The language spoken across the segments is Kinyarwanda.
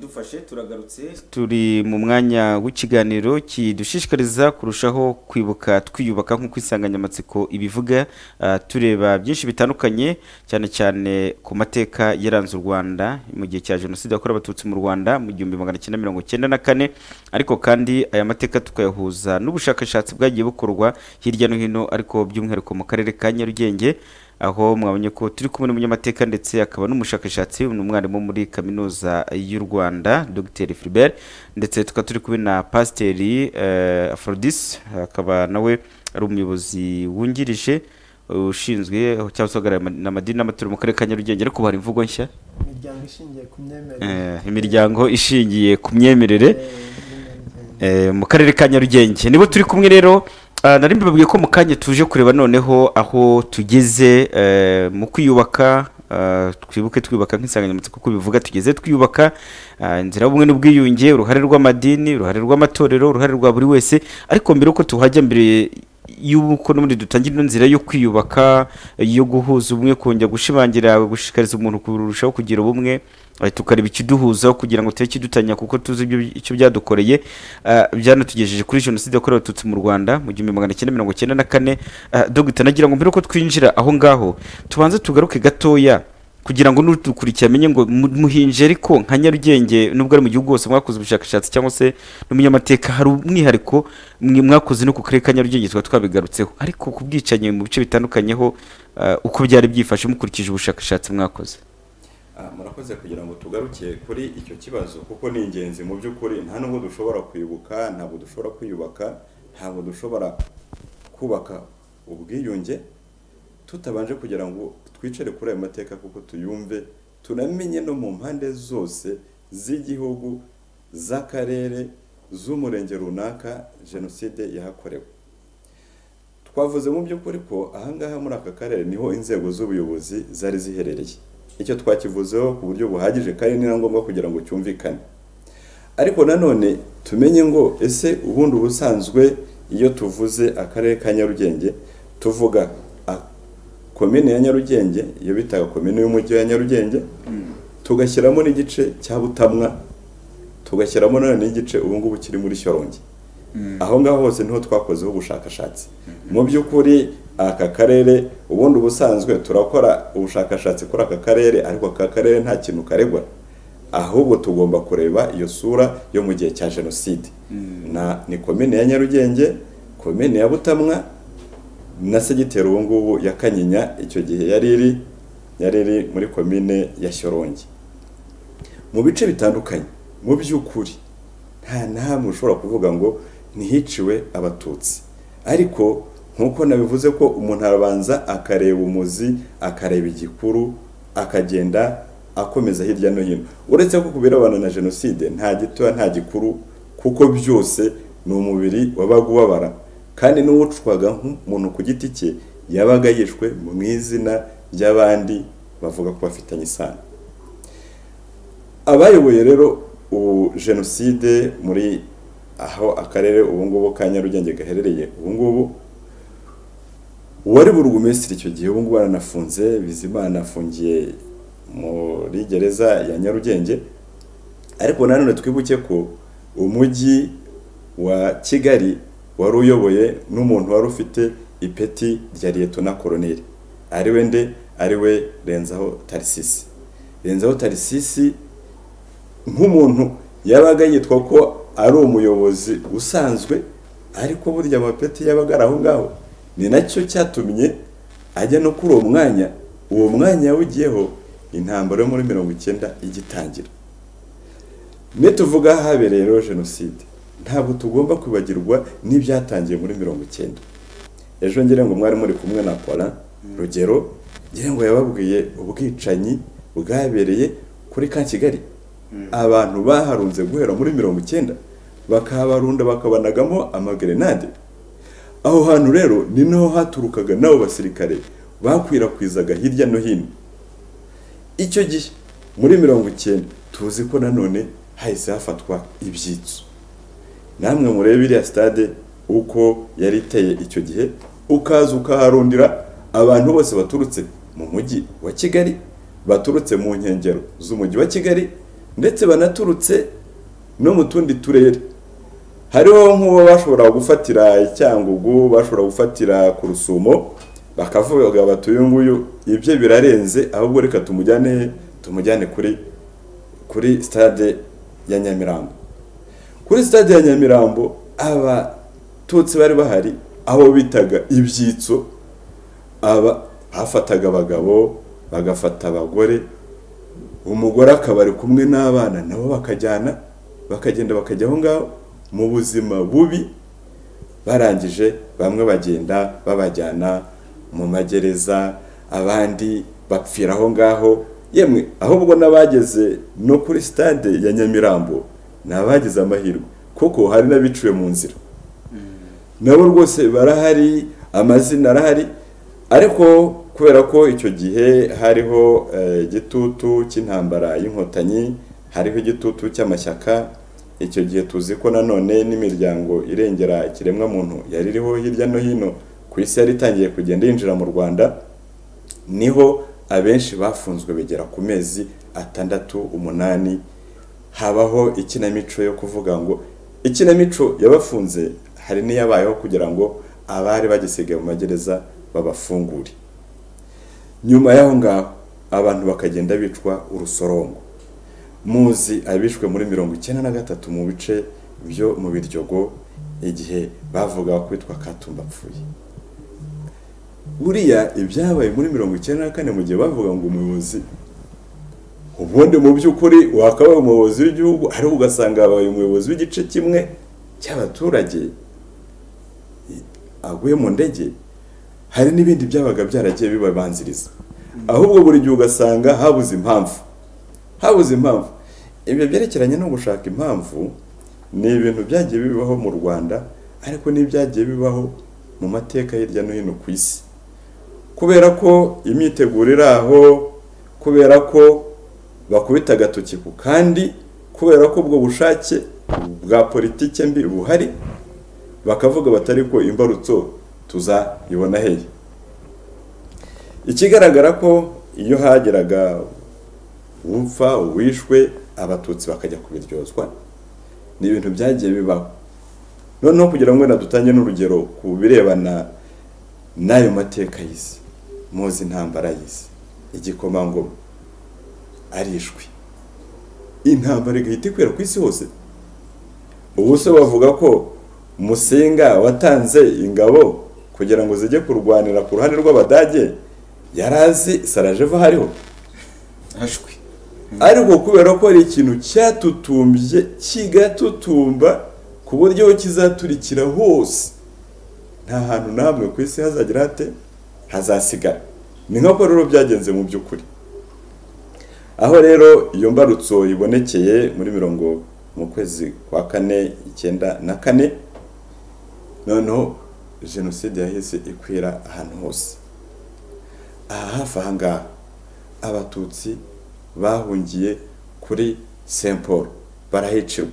dufashe turagarutse turi mu mwanya w'ikiganiro kidushishikariza kurushaho kwibuka twiyubaka nk'uko insanganyamatsiko ibivuga ah, tureba byinshi bitandukanye cyane cyane ku mateka yaranze u rwanda mu gihe cya jenoside yakorewe abatutsi mu rwanda mu gihumbi magana cyenda mirongo cyenda na kane ariko kandi aya mateka tukayahuza n'ubushakashatsi bwagiye bukorwa hirya no hino ariko by'umwihariko mu karere ka nyarugenge aho mwabonye ko turi kumwe n'umunyamateka ndetse akaba n'umushakashatsi ni umwarimu muri kaminuza y'u rwanda dr Philbert ndetse tukaba turi kumwe na pasiteri eh, aphrodis akaba nawe ari umuyobozi wungirije ushinzwe cyangwa se uhagarariye ama- n'amadini n'amatorero mu karere ka nyarugenge ariko hari imvugo nshya imiryango ishingiye ku myemerere eh, imiryango ishingiye ku myemerere eh, n'imyanzuro. Eh, mu karere ka nyarugenge nibo turi kumwe rero ah, nari mbibabwiye ko mu kanya tuje kureba noneho aho tugeze eh, mu kwiyubaka ah, twibuke twiyubaka nk'insanganyamatsiko ko bivuga tugeze twiyubaka ah, inzira y'ubumwe n'ubwiyunge uruhare rw'amadini uruhare rw'amatorero uruhare rwa buri wese ariko mbere yuko tuhajya mbere y'uko n'ubundi dutangira ino nzira yo kwiyubaka yo guhuza ubumwe kongera gushimangira gushishikariza umuntu kurushaho kugira ubumwe eh, tukareba ikiduhuzaho kugira ngo tube kidutanya kuko tuzi ibyo icyo byadukoreye eh, byanotugejeje kuri jenoside yakorewe abatutsi mu rwanda mu gihumbi magana cyenda mirongo cyenda na kane eh, dogita nagira ngo mbere yuko twinjira aho ngaho tubanze tugaruke gatoya kugira ngo n'udukurikiye amenye ngo mu- muhinje ariko nka nyarugenge nubwo ari mu gihugu hose mwakoze ubushakashatsi cyangwa se n'umunyamateka hari umwihariko mwe mwakoze no ku karere ka nyarugenge tuba twabigarutseho ariko ku bwicanyi mu bice bitandukanyeho eh, uko byari byifashe mukurikije ubushakashatsi mwakoze Ah, murakoze kugira ngo tugaruke kuri icyo kibazo kuko ni ingenzi mu by'ukuri nta nubwo dushobora kwibuka ntabwo dushobora kwiyubaka ntabwo dushobora kubaka ubwiyunge tutabanje kugira ngo twicare kuri ayo mateka kuko tuyumve tunamenye no mu mpande zose z'igihugu z'akarere z'umurenge runaka jenoside yahakorewe twavuze mu by'ukuri ko ahangaha muri aka karere niho inzego z'ubuyobozi zari ziherereye icyo twakivuzeho ku buryo buhagije kandi ni na ngombwa kugira ngo cyumvikane ariko nanone tumenye ngo ese ubundi ubusanzwe iyo tuvuze akarere ka nyarugenge tuvuga a- komine ya nyarugenge iyo bitaga komine y'umujyi wa nyarugenge tugashyiramo n'igice cya butamwa tugashyiramo nanone n'igice ubu ngubu kiri muri shyorongi aho ngaho hose niho twakozeho ubushakashatsi mu by'ukuri aka karere ubundi ubusanzwe turakora ubushakashatsi kuri aka karere ariko aka karere nta kintu karegwa ahubwo tugomba kureba iyo sura yo mu gihe cya jenoside na ni komine ya nyarugenge komine ya butamwa na segiteri ubu ngubu ya kanyinya icyo gihe yari iri yari iri muri komine ya shyorongi mu bice bitandukanye mu by'ukuri nta n'ahamwe ushobora kuvuga ngo ntihiciwe abatutsi ariko nk'uko nabivuze ko umuntu arabanza akareba umuzi akareba igikuru akagenda akomeza hirya no hino uretse ko ku birebana na jenoside nta gitoya nta gikuru kuko byose ni umubiri wabaga ubabara kandi n'uwucwaga nk'umuntu ku giti cye yabaga yishwe mu izina ry'abandi bavuga ko bafitanye isano abayoboye rero ubu jenoside muri aho akarere ubu ngubu ka nyarugenge gaherereye ubu ngubu uwari burugumesitiri icyo gihe ubu ngubu aranafunze bizimana afungiye muri gereza ya nyarugenge ariko nanone twibuke ko umujyi wa kigali wari uyoboye n'umuntu wari ufite ipeti rya liyetona koroneri ariwe nde ariwe renzaho tarisisi renzaho tarisisi nk'umuntu yabaga yitwa ko ari umuyobozi usanzwe ariko burya amapeti yabaga ari aho ngaho ni nacyo cyatumye ajya no kuri uwo mwanya uwo mwanya yawugiyeho intambara yo muri mirongo icyenda igitangira nituvuga aho habereye rero jenoside ntabwo tugomba kwibagirwa n'ibyatangiye muri mirongo icyenda ejo ngira ngo mwari muri kumwe na Paulin rugero ngira ngo yababwiye ubwicanyi bwabereye kuri ka kigali abantu baharunze guhera muri mirongo icyenda bakabarunda bakabanagamo amagerenade aho hantu rero ni naho haturukaga n'abo basirikare bakwirakwizaga hirya no hino icyo gihe muri mirongo icyenda tuzi ko nanone hahise hafatwa ibyitso namwe murebe iriya sitade uko yari iteye icyo gihe ukaza ukaharundira abantu bose baturutse mu mujyi wa kigali baturutse mu nkengero z'umujyi wa kigali ndetse banaturutse no mu tundi turere hariho nk'uwo bashobora gufatira icyangugu bashobora gufatira ku rusumo bakavuga bati uyu nguyu ibye birarenze ahubwo reka tumujyane tumujyane kuri kuri stade ya nyamirambo kuri stade ya nyamirambo abatutsi bari bahari aho bitaga ibyitso aba bafataga abagabo bagafata abagore umugore akaba ari kumwe n'abana nabo bakajyana bakagenda bakajya aho ngaho mu buzima bubi barangije bamwe bagenda babajyana mu magereza abandi bapfira aho ngaho yemwe ahubwo n'abageze no kuri stade ya nyamirambo ni abagize amahirwe kuko hari n'abiciwe mu nzira nabo rwose barahari amazina arahari ariko kubera ko icyo gihe hariho igitutu cy'intambara y'inkotanyi hariho igitutu cy'amashyaka icyo gihe tuzi ko nanone n'imiryango irengera ikiremwamuntu yari iriho hirya no hino ku isi yari itangiye kugenda yinjira mu rwanda niho abenshi bafunzwe begera ku mezi atandatu umunani habaho ikinamico yo kuvuga ngo ikinamico yabafunze hari n'iyabayeho kugira ngo abari bagisigaye mu magereza babafungure nyuma y'aho ngaho abantu bakagenda bicwa urusorongo muzi abishwe muri mirongo icyenda na gatatu mu bice byo mu biryogo igihe bavuga kwitwa katumba apfuye buriya ibyabaye muri mirongo icyenda na kane mu gihe bavuga ngo umuyobozi ubundi mu by'ukuri wakabaye umuyobozi w'igihugu ariko ugasanga yabaye umuyobozi w'igice kimwe cy'abaturage aguye mu ndege hari n'ibindi byabaga byaragiye bibabanziriza ahubwo buri gihe ugasanga habuze impamvu habuze impamvu ibyo byerekeranye no gushaka impamvu ni ibintu byagiye bibaho mu rwanda ariko n'ibyagiye bibaho mu mateka hirya no hino ku isi kubera ko imyiteguro iri aho kubera ko bakubita agatoki ku kandi kubera ko ubwo bushake bwa politike mbi buhari bakavuga batari ko imbarutso tuzayibona hehe ikigaragara ko iyo hageraga upfa uwishwe abatutsi bakajya kubiryozwa ni ibintu byagiye bibaho noneho kugira ngo dutange n'urugero ku birebana n'ayo mateka y'isi muzi intambara y'isi igikomangoma arishwe intambara igahita ikwira ku isi hose ubu se bavuga ko musinga watanze ingabo kugira ngo zijye kurwanira ku ruhande rw'abadage yari azi sarajeva hariho hashwe ariko kubera ko hari ikintu cyatutumbye kigatutumba ku buryo kizaturikira hose nta hantu na hamwe ku isi hazagira hate hazasigara ni nk'uko rero byagenze mu by'ukuri aho rero iyo mbarutso ibonekeye muri mirongo mu kwezi kwa kane icyenda na kane noneho jenoside yahise ikwira ahantu hose aha hafi aha ngaha abatutsi bahungiye kuri saint paul barahicirwa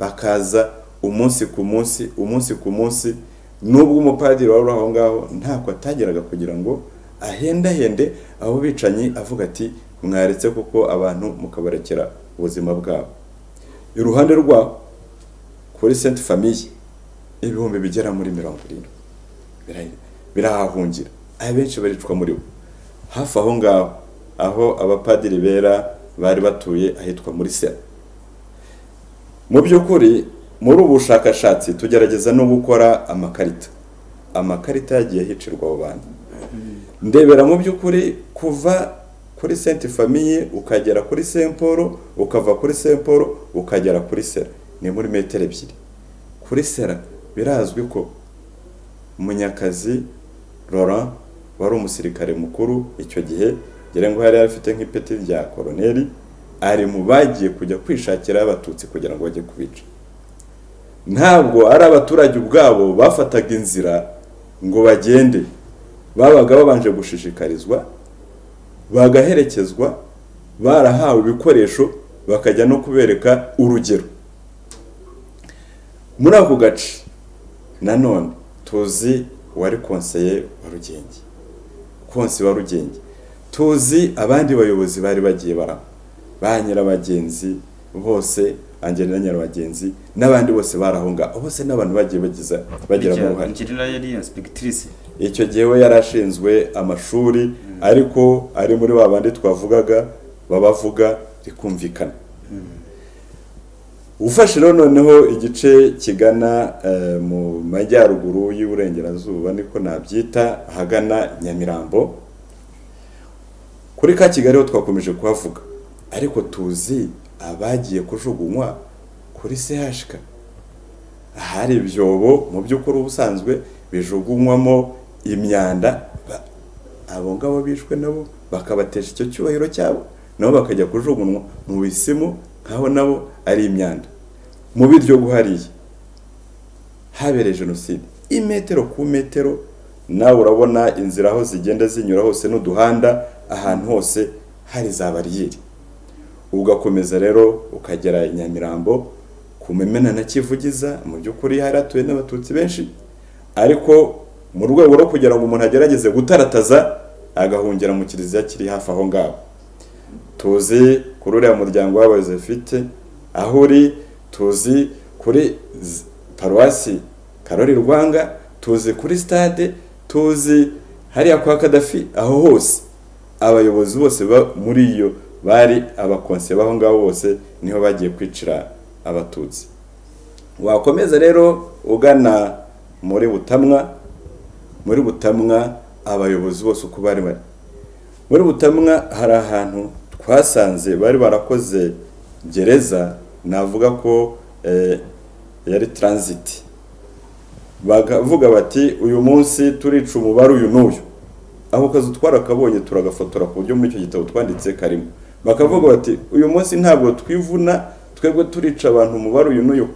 bakaza umunsi ku munsi umunsi ku munsi nubwo umupadiri wari aho ngaho ntabwo atageraga kugira ngo ahendahende abo bicanyi avuga ati mwaretse kuko abantu mukabarekera ubuzima bwabo iruhande rwaho kuri saint famille ibihumbi bigera muri mirongo irindwi birahahungira abenshi baricwa muri bo hafi aho ngaho aho abapadiri bera bari batuye ahitwa muri sera mu by'ukuri muri ubu bushakashatsi tugerageza no gukora amakarita amakarita yagiye hicirwa abo bantu ndebera mu by'ukuri kuva kuri senti famiye ukagera kuri semporo ukava kuri semporo ukagera kuri sera ni muri metero ebyiri kuri sera birazwi ko munyakazi Laurent wari umusirikare mukuru icyo gihe ngira ngo yari afite nk'ipeti rya koroneri ari mu bagiye kujya kwishakira abatutsi kugira ngo bajye kubica ntabwo ari abaturage ubwabo bafataga inzira ngo bagende babaga babanje gushishikarizwa bagaherekezwa barahawe ibikoresho bakajya no kubereka urugero muri ako gace nanone tuzi uwari konseye wa rugenge konsi wa rugenge tuzi abandi bayobozi bari bagiye bara ba nyirabagenzi bose angelina nyirabagenzi n'abandi bose barahunga bose n'abantu bagiye bagiza bagiramo uruhare angelina yari insipegitirisi icyo gihe we yari ashinzwe amashuri ariko ari muri ba bandi twavugaga babavuga rikumvikana ufashe rero noneho igice kigana eh, mu majyaruguru y'uburengerazuba niko nabyita ahagana nyamirambo kuri ka kigali ho twakomeje kuhavuga ariko tuzi abagiye kujugunywa kuri sehashika ahari ibyobo mu by'ukuri ubusanzwe bijugunywamo imyanda ba- abo ngabo bishwe nabo bakabatesha icyo cyubahiro cyabo nabo bakajya kujugunywa mu bisimu nk'aho nabo ari imyanda mu biryo guhariye habereye jenoside imetero ku metero nawe urabona inzira aho zigenda zinyura hose n'uduhanda ahantu hose hari za bariyeri ugakomeza rero ukagera i nyamirambo ku mumena na kivugiza mu by'ukuri hari hatuye n'abatutsi benshi ariko mu rwego rwo kugira ngo umuntu agerageze gutarataza agahungira mu kiliziya kiri hafi aho ngaho tuzi kuri uriya muryango w'abazefite aho uri tuzi kuri z- paruwasi karori rwanga tuzi kuri stade tuzi hariya kwa kadafi aho hose abayobozi bose ba- muri iyo bari abakonse b'aho ngaho bose niho bagiye kwicira abatutsi wakomeza rero ugana muri butamwa muri butamwa abayobozi bose uko bari bari muri butamwa hari ahantu twasanze bari barakoze gereza navuga ko eh, yari transit bakavuga bati uyu munsi turica umubare uyu n'uyu ako kazi twarakabonye turagafotora ku buryo muri icyo gitabo twanditse karimo bakavuga bati uyu munsi ntabwo twivuna twebwe turica abantu umubare uyu n'uyu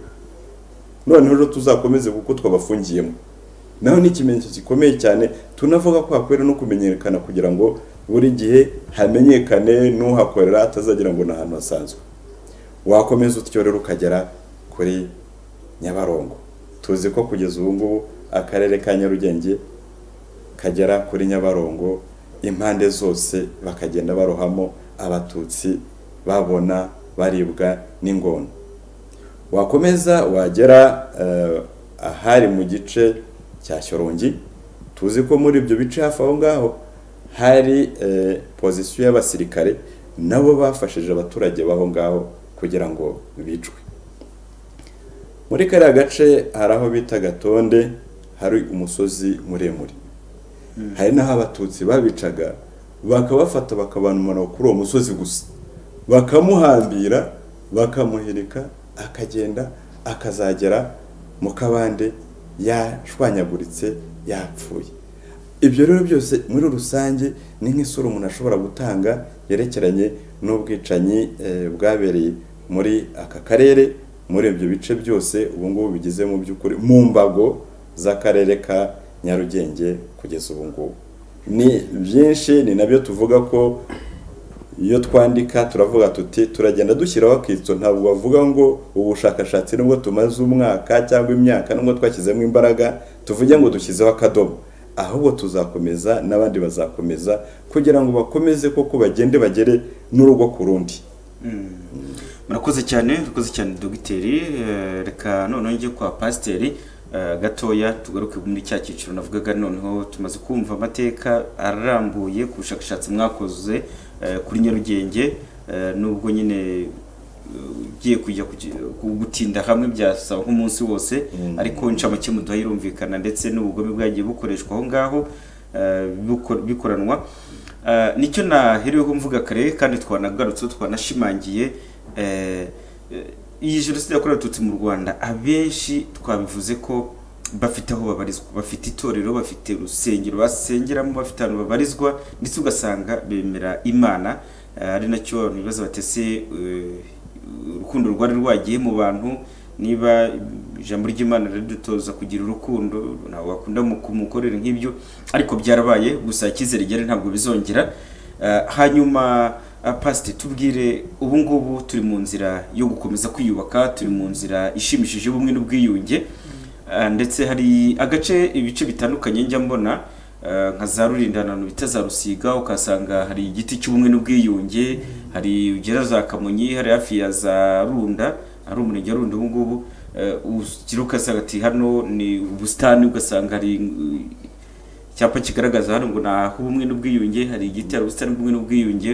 noneho rero tuzakomeze kuko twabafungiyemo naho ni ikimenyetso gikomeye cyane tunavuga ko hakwiriye no kumenyekana kugira ngo buri gihe hamenyekane n'uhakorera atazagira ngo ni ahantu hasanzwe wakomeza utyo rero ukagera kuri nyabarongo tuzi ko kugeza ubu ngubu akarere ka nyarugenge kagera kuri nyabarongo impande zose bakagenda barohamo abatutsi babona baribwa n'ingona wakomeza wagera eh, ahari mu gice cya shyorongi tuzi ko muri ibyo bice hafi aho ngaho hari eh, pozisiyo y'abasirikare nabo bafashije abaturage b'aho ngaho kugira ngo bicwe muri kariya gace hari aho bita gatonde hari umusozi muremure hari n'aho abatutsi babicaga bakabafata bakabanumana kuri uwo musozi gusa bakamuhambira bakamuhirika akagenda akazagera mu kabande yashwanyaguritse yapfuye ibyo rero byose muri rusange ni nk'isura umuntu ashobora gutanga yerekeranye n'ubwicanyi eh, bwabereye muri aka karere muri ibyo bice byose ubu ngubu bigize mu by'ukuri mu mbago z'akarere ka nyarugenge kugeza ubu ngubu ni byinshi ni nabyo tuvuga ko iyo twandika turavuga tuti turagenda dushyiraho akitso ntabwo bavuga ngo ubushakashatsi nubwo tumaze umwaka cyangwa imyaka nubwo twashyizemo imbaraga tuvuge ngo dushyizeho akadomo ahubwo tuzakomeza n'abandi bazakomeza kugira ngo bakomeze koko bagende bagere n'urugo ku rundi murakoze cyane murakoze cyane dogiteri Eh, reka noneho njye kwa pasiteri eh, gatoya tugaruke muri cya cyiciro navugaga noneho tumaze kumva amateka arambuye ku bushakashatsi mwakoze eh, kuri nyarugenge eh, nubwo nyine eh, ugiye kujya kugi- ku- gutinda hamwe byasaba nk'umunsi wose Mm. ariko incamake muduha irumvikana ndetse n'ubugome bwagiye bukoreshwa aho ngaho eh, buko- bikoranwa Eh, nicyo nahereweho mvuga kare kandi twanagarutse twanashimangiye eh, eh, iyi jenoside yakorewe abatutsi mu rwanda abenshi twabivuze ko bafite aho babarizwa bafite itorero bafite urusengero basengeramo bafite ahantu babarizwa ndetse ugasanga bemera imana eh, ari nacyo abantu bibaza batese urukundo rwari rwagiye mu bantu niba ijambo ry'imana ridutoza kugira urukundo ntabwo wakunda mu kumukorera nk'ibyo ariko byarabaye gusa icyizere gihari ntabwo bizongera Eh, hanyuma ah, pasite tubwire ubu ngubu turi mu nzira yo gukomeza kwiyubaka turi mu nzira ishimishije y'ubumwe n'ubwiyunge Ah, ndetse hari agace ibice bitandukanye njya mbona ah, nka za rurindanano bita za rusiga ukasanga hari igiti cy'ubumwe n'ubwiyunge hari ugera za kamonyi hari hafi ya za runda hari umurenge wa runda ubu ngubu eh, ukira ugasanga ati hano ni ubusitani ugasanga hari eh, icyapa kigaragaza hano ngo ni ah'ubumwe n'ubwiyunge hari igiti hari ubusitani bw'ubumwe n'ubwiyunge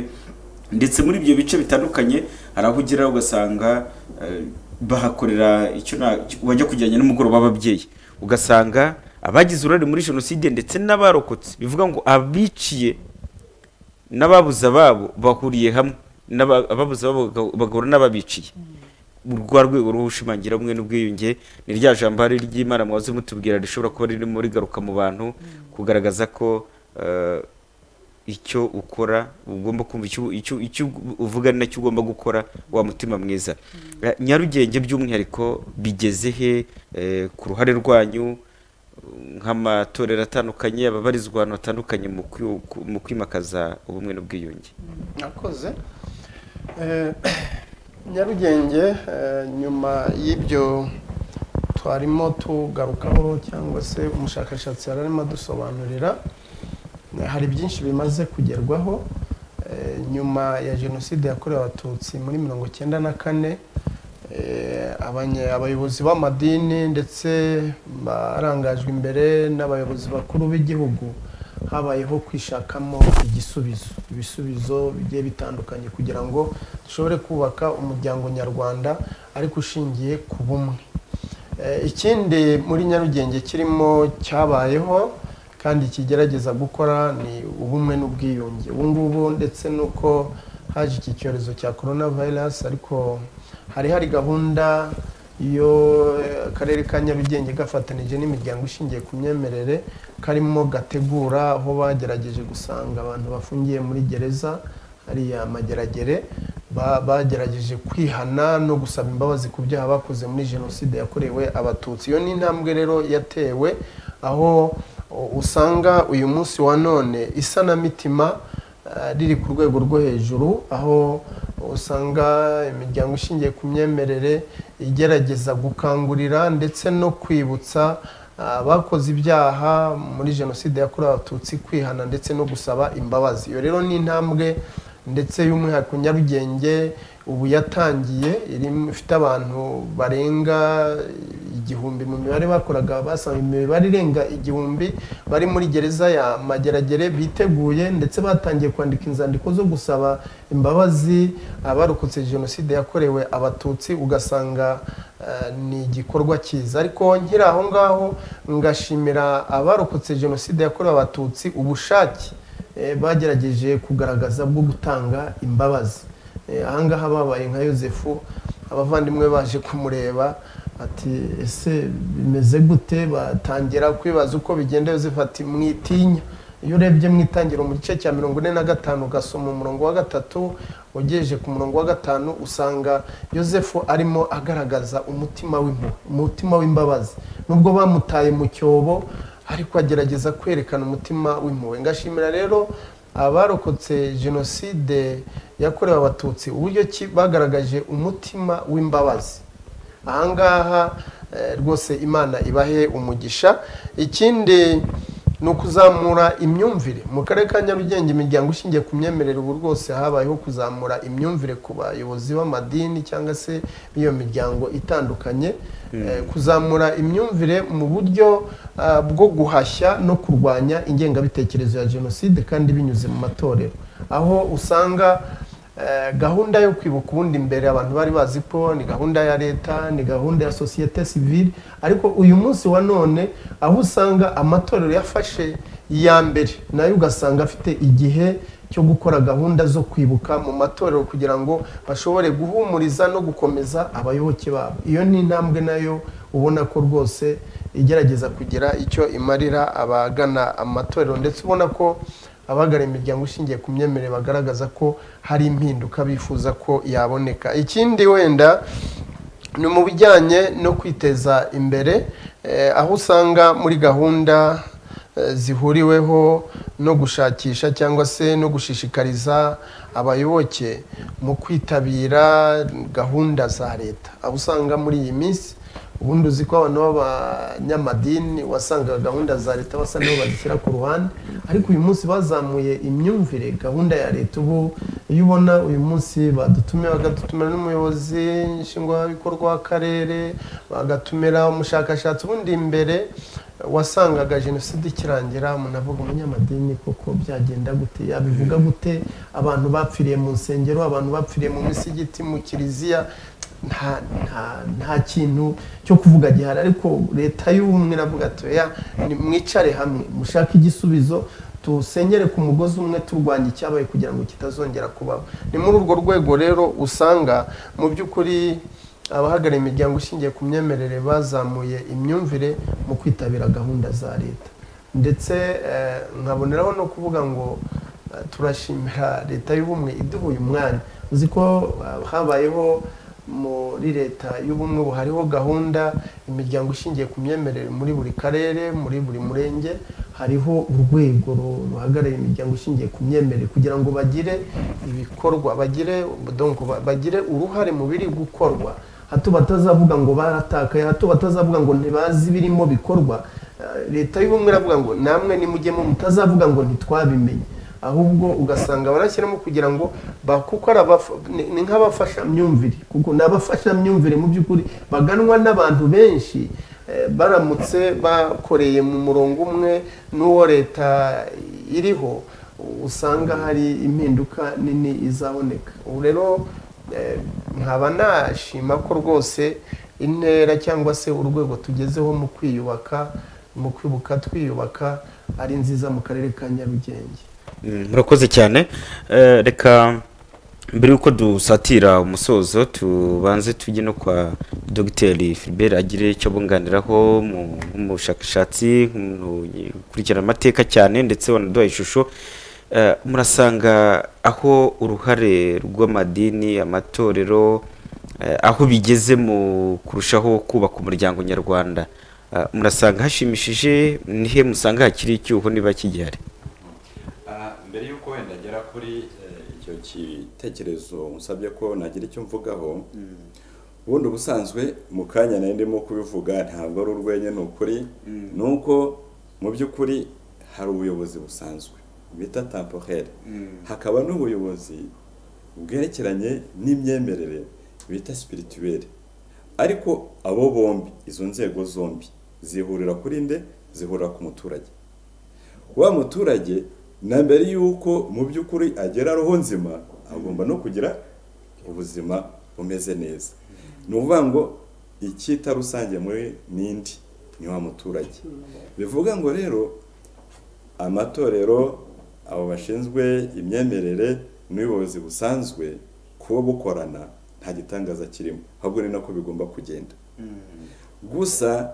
ndetse muri ibyo bice bitandukanye hari aho ugera ugasanga eh, bahakorera icyo na wajya kujyanye n'umugoroba w'ababyeyi ugasanga abagize uruhare muri jenoside ndetse n'abarokotse bivuga ngo abiciye n'ababuze ababo bahuriye hamwe n'aba- ababuze ababo baga- bagahura n'ababiciye urwa rwego rw'ubushimangira ubumwe n'ubwiyunge ni rya jambo hari ry'imana mwaze mutubwira rishobora kuba ririmo rigaruka mu bantu kugaragaza ko eh, icyo ukora ugomba kumva icyo icyo- icyo uvuga ni nacyo ugomba gukora wa mutima mwiza Eh, nyarugenge by'umwihariko bigeze he eh, ku ruhare rwanyu nk'amatorero atandukanye ababarizwa ahantu hatandukanye mu kwi- ku- mu kwimakaza ubumwe n'ubwiyunge nakoze Eh, nyarugenge eh, nyuma y'ibyo twarimo tugarukaho cyangwa se umushakashatsi yari arimo adusobanurira eh, hari byinshi bimaze kugerwaho Eh, nyuma ya jenoside yakorewe abatutsi muri mirongo icyenda na kane eh, abanye- abayobozi b'amadini ndetse barangajwe imbere n'abayobozi bakuru b'igihugu habayeho kwishakamo igisubizo ibisubizo bigiye bitandukanye kugira ngo dushobore kubaka umuryango nyarwanda ariko ushingiye ku bumwe Eh, ikindi muri nyarugenge kirimo cyabayeho kandi kigerageza gukora ni ubumwe n'ubwiyunge ubu ngubu ndetse n'uko haje iki cyorezo cya korona virusi ariko hari hari gahunda iyo eh, akarere ka nyarugenge gafatanije n'imiryango ishingiye ku myemerere karimo gategura aho bagerageje gusanga abantu bafungiye muri gereza hariya mageragere ba- bagerageje kwihana no gusaba imbabazi ku byaha bakoze muri jenoside yakorewe abatutsi iyo ni intambwe rero yatewe aho u- usanga uyu munsi wa none isanamitima eh, riri ku rwego rwo hejuru aho usanga imiryango ishingiye ku myemerere igerageza gukangurira ndetse no kwibutsa abakoze ibyaha muri jenoside yakorewe abatutsi kwihana ndetse no gusaba imbabazi iyo rero ni intambwe ndetse y'umwihariko nyarugenge ubu yatangiye irimo- ifite abantu barenga igihumbi mu mibare bakoraga basanga imibare irenga igihumbi bari muri gereza ya mageragere biteguye ndetse batangiye kwandika inzandiko zo gusaba imbabazi abarokotse jenoside yakorewe abatutsi ugasanga eh, ni igikorwa cyiza ariko nkiri aho ngaho ngashimira abarokotse jenoside yakorewe abatutsi ubushake eh, bagerageje kugaragaza bwo gutanga imbabazi Eh, ahangaha babaye nka yosefu abavandimwe baje kumureba ati ese bimeze gute batangira kwibaza uko bigenda yosefu ati mwitinya iyo urebye mu itangiriro mu gice cya mirongo ine na gatanu ugasoma umurongo wa gatatu ugejeje ku murongo wa gatanu usanga yosefu arimo agaragaza umutima w'impuhwe umutima w'imbabazi nubwo bamutaye mu cyobo ariko agerageza kwerekana umutima w'impuhwe ngashimira rero abarokotse jenoside yakorewe abatutsi uburyo ki bagaragaje umutima w'imbabazi ahangaha eh, rwose imana ibahe umugisha ikindi ni ukuzamura imyumvire mu karere ka nyarugenge imiryango ishingiye ku myemerere ubu rwose habayeho kuzamura imyumvire ku bayobozi b'amadini cyangwa se b'iyo miryango itandukanye Eh, kuzamura imyumvire mu buryo ah, bwo guhashya no kurwanya ingengabitekerezo ya jenoside kandi binyuze mu matorero aho usanga Eh, gahunda yo kwibuka ubundi mbere abantu bari bazi ko ni gahunda ya leta ni gahunda ya sosiyete sivile ariko uyu munsi wa none aho usanga amatorero yafashe iya mbere nayo ugasanga afite igihe cyo gukora gahunda zo kwibuka mu matorero kugira ngo bashobore guhumuriza no gukomeza abayoboke babo iyo ni intambwe nayo ubona ko rwose igerageza kugira icyo imarira abagana amatorero ndetse ubona ko abagana imiryango ishingiye ku myemerere bagaragaza ko hari impinduka bifuza ko yaboneka ikindi wenda ni mu bijyanye no kwiteza imbere eh, aho usanga muri gahunda eh, zihuriweho no gushakisha cyangwa se no gushishikariza abayoboke mu kwitabira gahunda za leta aho usanga muri iyi minsi ubundi uzi ko abantu b'abanyamadini wasanga gahunda za leta basa n'aho bazishyira ku ruhande ariko uyu munsi bazamuye imyumvire gahunda ya leta ubu iyo ubona uyu munsi badutumiye bagadutumira n'umuyobozi nshingwabikorwa w'akarere bagatumira umushakashatsi ubundi imbere wasangaga jenoside ikirangira umuntu avuga umunyamadini koko byagenda gute yabivuga gute abantu bapfiriye mu nsengero abantu bapfiriye mu misigiti mu kiliziya nta nta nta kintu cyo kuvuga gihari ariko leta y'ubumwe iravuga ati oya ni- mwicare hamwe mushake igisubizo tusengere ku mugozi umwe turwanya icyabaye kugira ngo kitazongera kubaho ni muri urwo rwego rero usanga mu by'ukuri abahagarariye imiryango ishingiye ku myemerere bazamuye imyumvire mu kwitabira gahunda za leta ndetse eh, nkaboneraho no kuvuga ngo eh, turashimira leta y'ubumwe iduha uyu mwanya uzi ko eh, habayeho muri leta y'ubumwe ubu hariho gahunda imiryango ishingiye ku myemerere muri buri karere muri buri murenge hariho urwego ru- ruhagarariye imiryango ishingiye ku myemerere kugira ngo bagire ibikorwa bagire donc ba- bagire uruhare mu biri gukorwa hato batazavuga ngo baratakaye hato batazavuga ngo ntibazi ibirimo bikorwa Eh, leta y'ubumwe iravuga ngo namwe nimujyemo mutazavuga ngo ntitwabimenye ahubwo ugasanga barashyiramo kugira ngo ba- kuko ari abafa- ni- ni nk'abafashamyumvire kuko ni abafashamyumvire mu by'ukuri baganwa n'abantu benshi eh, baramutse bakoreye mu murongo umwe n'uwo leta iriho usanga hari impinduka nini izaboneka ubu rero eh, nkaba nashima ko rwose intera cyangwa se urwego tugezeho mu kwiyubaka mu kwibuka twiyubaka ari nziza mu karere ka nyarugenge Mm, murakoze cyane Eh, reka mbere y'uko dusatira umusozo tubanze tujye no kwa dogiteri Philbert agire icyo bunganiraho mu- nk'umushakashatsi nk'umuntu ukurikirana amateka cyane ndetse wanaduha ishusho Eh, murasanga aho uruhare rw'amadini amatorero eh, aho bigeze mu kurushaho kubaka umuryango nyarwanda Eh, murasanga hashimishije nihe musanga hakiri icyuho niba kigihari Ah, mbere y'uko wenda agera kuri eh, icyo gitekerezo musabye ko nagira icyo mvugaho ubundi ubusanzwe mu kanya nari ndimo kubivuga ntabwo ari urwenya ni ukuri ni uko mu by'ukuri hari ubuyobozi busanzwe bita temporel hakaba n'ubuyobozi bwerekeranye n'imyemerere bita spirituelle ariko abo bombi izo nzego zombi zihurira kuri nde zihurira ku muturage wa muturage na mbere y'uko mu by'ukuri agera roho nzima agomba no kugira ubuzima bumeze neza ni ukuvuga ngo icyita rusange muri n'indi ni wa muturage bivuga ngo rero amatorero abo bashinzwe imyemerere n'ubuyobozi busanzwe kuba bukorana nta gitangaza kirimo ahubwo ni nako bigomba kugenda gusa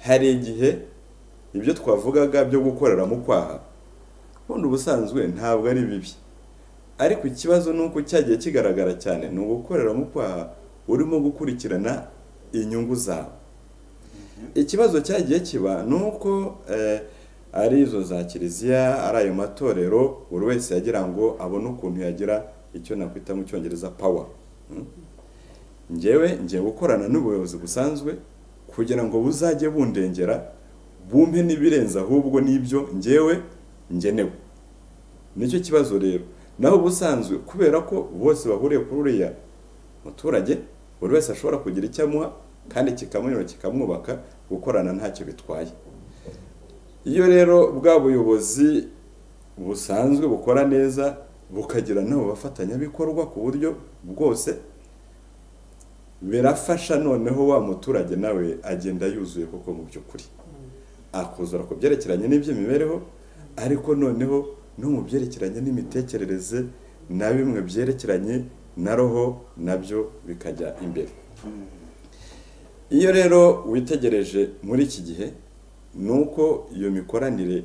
hari igihe ibyo twavugaga byo gukorera mu kwaha ubundi ubusanzwe ntabwo ari bibi ariko ikibazo ni uko cyagiye kigaragara cyane ni ugukorera mu kwaha urimo gukurikirana inyungu zawe ikibazo cyagiye kiba ni uko eh, ari izo za kiliziya ari ayo matorero buri wese yagira ngo abone ukuntu yagira icyo nakwita mu cyongereza power Mm. njyewe ngiye gukorana n'ubuyobozi busanzwe kugira ngo buzajye bundengera bumpe n'ibirenze ahubwo n'ibyo njyewe ngenewe nicyo kibazo rero naho ubusanzwe kubera ko bose bahuriye kuri uriya muturage buri wese ashobora kugira icyo amuha kandi kikamunyura kikamwubaka gukorana ntacyo bitwaye iyo rero bwa buyobozi busanzwe bukora neza bukagira n'abo bafatanyabikorwa ku buryo bwose birafasha noneho wa muturage nawe agenda yuzuye koko mu by'ukuri akuzura ku byerekeranye n'iby'imibereho ariko noneho no mu byerekeranye n'imitekerereze na bimwe byerekeranye na roho nabyo bikajya imbere iyo rero witegereje muri iki gihe ni uko iyo mikoranire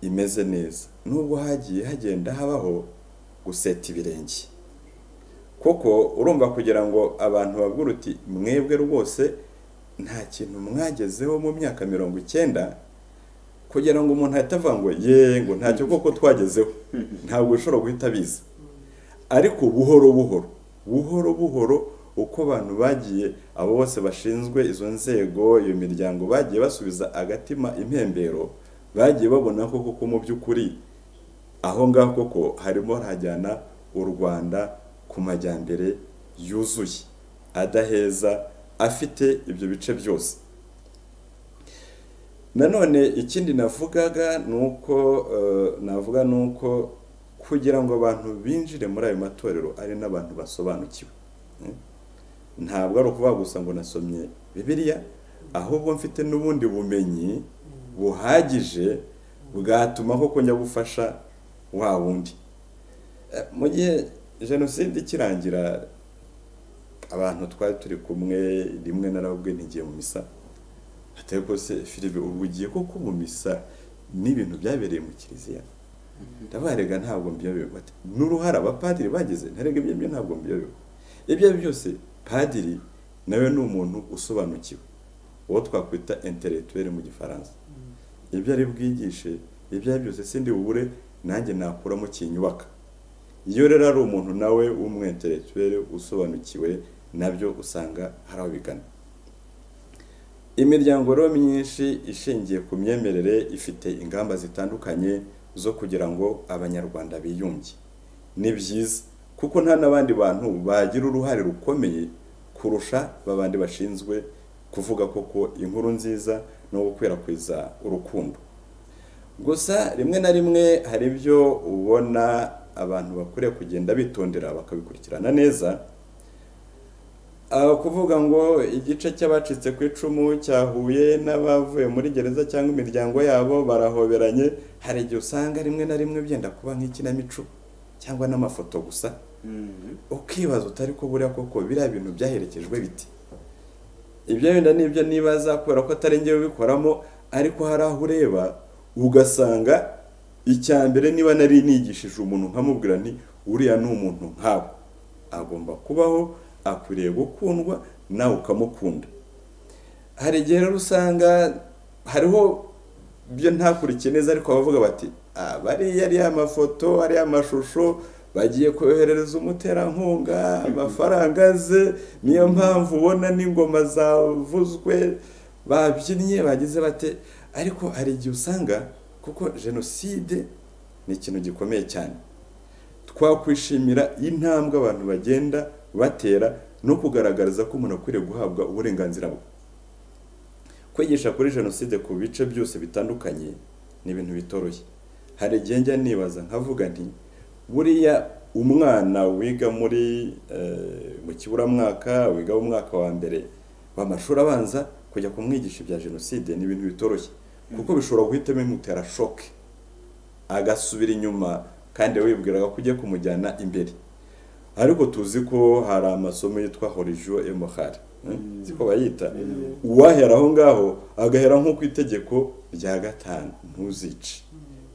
imeze neza nubwo hagiye hagenda habaho guseta ibirenge kuko urumva kugira ngo abantu bavuge uti mwebwe rwose nta kintu mwagezeho mu myaka mirongo icyenda kugira ngo umuntu ahite avuga ngo yeee ngo ntacyo koko twagezeho ntabwo ushobora guhita abizi ariko buhoro buhoro buhoro buhoro uko abantu bagiye abo bose bashinzwe izo nzego iyo miryango bagiye basubiza agatima impembero bagiye babona ko koko mu by'ukuri aho ngaho koko harimo harajyana u rwanda ku majyambere yuzuye adaheza afite ibyo bice byose nanone ikindi navugaga ni uko navuga ni uko kugira ngo abantu binjire muri ayo matorero ari n'abantu basobanukiwe ntabwo ari ukuvuga gusa ngo nasomye bibiliya ahubwo mfite n'ubundi bumenyi buhagije bwatuma koko njya gufasha wa wundi mu gihe jenoside ikirangira abantu twari turi kumwe rimwe narababwe ntigiye mu misa atari rwose firibe ubu ugiye koko mu misa n'ibintu byabereye mu kiliziya ndabarega ntabwo mbyobewe n'uruhare abapadiri bagize ntarega ibyo byo ntabwo mbyobewe ibyo ari byo byose padiri nawe ni umuntu usobanukiwe uwo twakwita interetuweri mu gifaransa ibyo ari bwigishe ibyo ari byose sindi bubure nanjye nakuramo kinyubaka iyo rero ari umuntu nawe w'umwenteretuweri usobanukiwe nabyo usanga hari aho bigana imiryango rero myinshi ishingiye ku myemerere ifite ingamba zitandukanye zo kugira ngo abanyarwanda biyunge ni byiza kuko nta n'abandi bantu bagira uruhare rukomeye kurusha babandi bashinzwe kuvuga koko inkuru nziza no gukwirakwiza urukundo gusa rimwe na rimwe hari ibyo ubona abantu bakwiriye kugenda bitondera bakabikurikirana neza kuvuga ngo igice cy'abacitse ku icumu cyahuye n'abavuye muri gereza cyangwa imiryango yabo barahoberanye hari igihe usanga rimwe na rimwe byenda kuba nk'ikinamico cyangwa n'amafoto gusa ukibaza utari ko buriya koko biriya bintu byaherekejwe biti ibyo wenda nibyo nibaza kubera ko atari ngewe ubikoramo ariko hari aho ureba ugasanga icya mbere niba nari nigishije umuntu nkamubwira nti uriya ni umuntu nkawe agomba kubaho akwiriye gukundwa nawe ukamukunda hari igihe rero usanga hariho byo ntakurikiye neza ariko abavuga bati bariya ariya amafoto ariya amashusho bagiye koherereza umuterankunga amafaranga ze niyo mpamvu ubona n'ingoma zavuzwe babyinnye bagize bate ariko hari igihe usanga kuko jenoside ni ikintu gikomeye cyane twakwishimira intambwe abantu bagenda batera no kugaragariza ko umuntu akwiriye guhabwa uburenganzira bwe kwigisha kuri jenoside ku bice byose bitandukanye ni ibintu bitoroshye hari igihe njya nibaza nkavuga nti buriya umwana wiga muri mu kiburamwaka wiga mu mwaka wa mbere w'amashuri abanza kujya kumwigisha ibya jenoside ni ibintu bitoroshye kuko bishobora guhita bimutera shoke agasubira inyuma kandi wibwiraga ko ugiye kumujyana imbere ariko tuzi ko hari amasomo yitwa horijo emohari ko bayita uwahera aho ngaho agahera nko ku itegeko rya gatanu ntuzice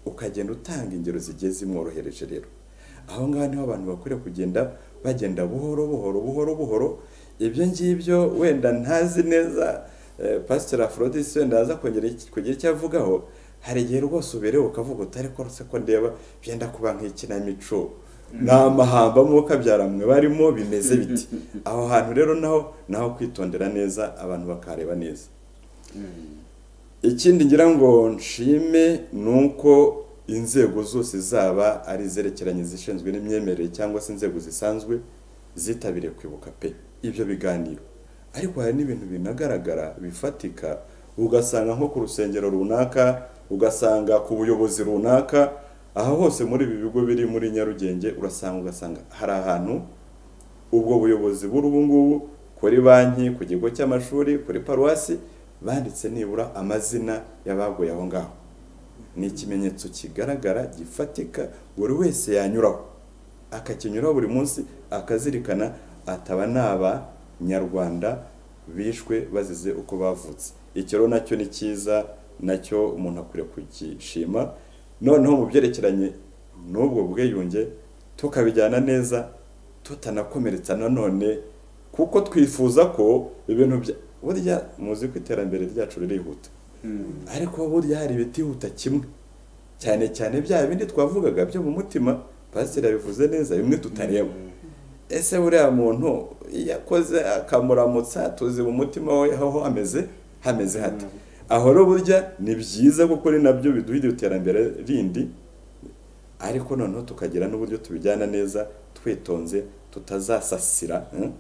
ukagenda utanga ingero zigiye zimworohereje rero aho ngaho niho abantu bakwiriye kugenda bagenda buhoro buhoro buhoro buhoro ibyo ngibyo wenda ntazi neza pasiteri aforodisi wenda aza kugira icyo avugaho hari igihe rwose uberewe ukavuga utari rwose ko ndeba byenda kuba nk'ikinamico ni amahamba mwuka byaramwe barimo bimeze biti aho hantu rero naho naho kwitondera neza abantu bakareba neza ikindi ngira ngo nshime ni uko inzego zose zaba ari izerekeranye zishinzwe n'imyemerere cyangwa se inzego zisanzwe zitabiriye kwibuka pe ibyo biganiro ariko hari n'ibintu binagaragara bifatika ugasanga nko ku rusengero runaka ugasanga ku buyobozi runaka aha hose muri ibi bigo biri muri nyarugenge urasanga ugasanga hari ahantu ubwo buyobozi ngubu kuri banki ku kigo cy'amashuri kuri paruwasi banditse nibura amazina y'abaguye aho ngaho ni ikimenyetso kigaragara gifatika buri wese yanyuraho akakinyuraho buri munsi akazirikana ataba naba nyarwanda bishwe bazize uko bavutse icyo rero nacyo ni cyiza nacyo umuntu akwiriye kugishima noneho mu byerekeranye n'ubwo bwiyunge tukabijyana neza tutanakomeretsa nanone kuko twifuza ko ibintu burya muzi ko iterambere ryacu ririhuta ariko burya hari ibitihuta kimwe cyane cyane bya bindi twavugaga byo mu mutima pasiteri yabivuze neza bimwe tutareba ese buriya muntu iyo akoze akamuramutsa tuzi mu mutima we aho hameze hameze hate aho rero burya ni byiza kuko ari nabyo biduha iryo terambere rindi ariko noneho tukagira n'uburyo tubijyana neza twitonze tutazasasira hmm?